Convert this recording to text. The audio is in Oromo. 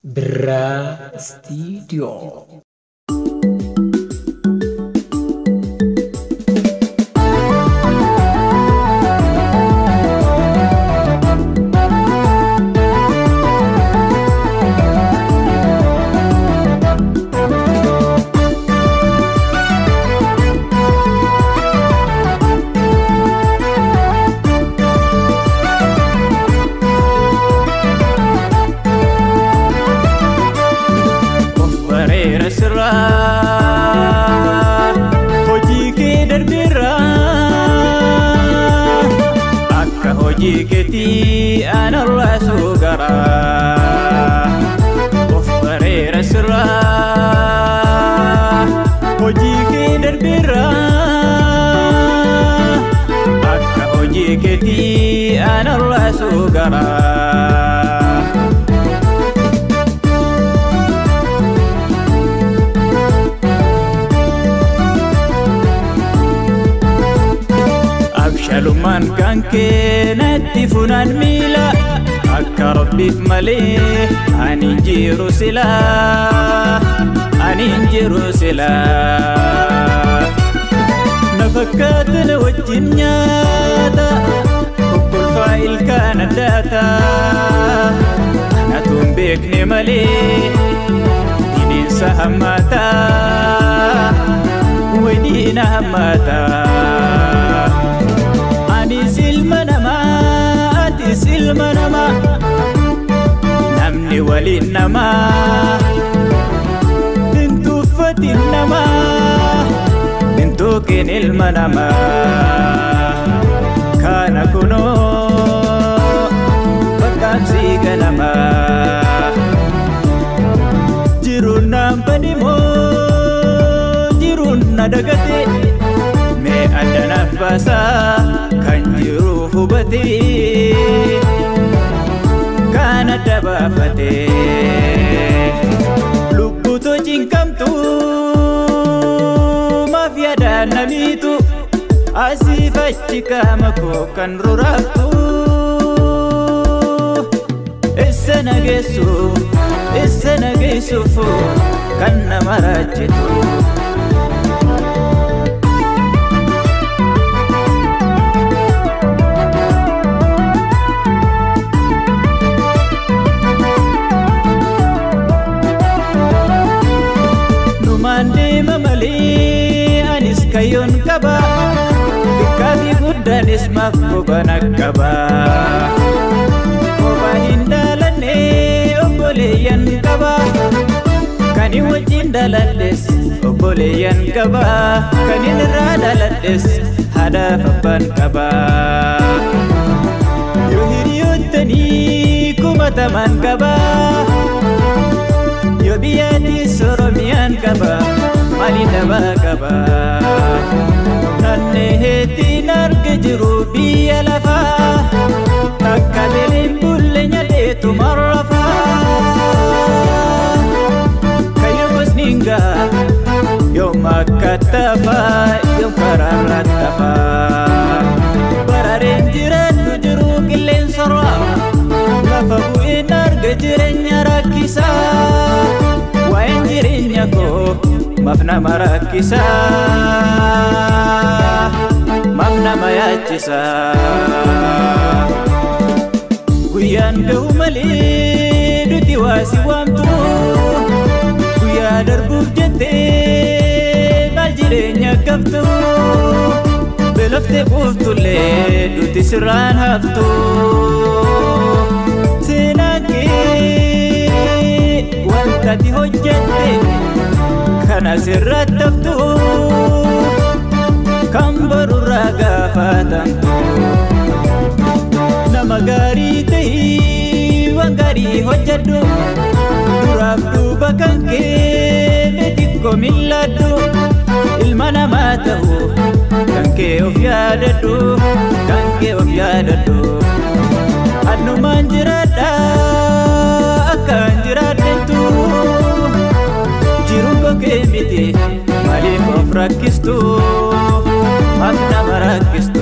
Birraa Istiidiyoo. Of bareera sirraa hojii kee darbeerraa akka hojii keetii anarraa sugaraa of bareera sirraa hojii kee darbeerraa akka hojii keetii anarraa sugaraa. Abshaalummaan kan kee natti funaan miila akka rabbiif malee ani hin jiru silaa ani hin jiru silaa na fakkaata na wajjin nyaata kokkolfaa ilkaan addaata anatu hin beekne malee bineensa hammaataa waydiina hammaataa. Anis ilma namaa, atis ilma namaa, namni waliin namaa, hin tuffatin namaa, hin tuqin ilma namaa. Kana kunoo fakkaamsi ganamaa, jiruun naan badimoo, jiruun na dagatee. mee addanaaf baasaa kan jiru hubatee kan adda baafatee lubbuutoo cinqamtu maaf yaadaan namiitu asiif achi qaama koo kan ruraaftu eessa nageessu eessa nageessuuf kan nama raajitu. Numaan deema malee anis kayyoon qaba Xiqqaa fi guddaanis maaf qubana qaba Kophaa hin dhaalanne obboleeyyan qaba Kan hin wajjin dhaaladhes obboleeyyan qaba Kan hin irraa dhaaladhes haadhaaf abbaan qaba Yoo hiriyoottanii kumataman qaba Yoo biyyattis Oromiyaan qaba maaliin dhabaa qaba Naannee heettiin arga jiru biyya lafaa Takka beeliin bulle nyaadheetu marrafaa Kayyoo gosniin gaa yoom akka tafaa yoom karaarra tafaa Barareen jiraannu jiru qilleensarraa lafa bu'een arga jireenya rakkisaa waa'een jireenya koo maaf nama rakkisaa maaf nama yaachisaa guyyaan gahu malee duti waasi waamtu guyyaa darbuuf jettee maal jireenya qabtu beeloftee buuftullee duti sirraan haftu seenaan kee wantati hojjette kana sirratti haftu kan barurraa gaafatamtu nama gaarii ta'ii waan gaarii hojjedhu duraaf duuba kan kee xiqqoo milladhu ilma namaa ta'u kan kee of yaadadhu kan kee of yaadadhu annumaan jiraadha akkaan jiraadhetu jiruun kokee miti maaliif of rakkistu maaf nama rakkistu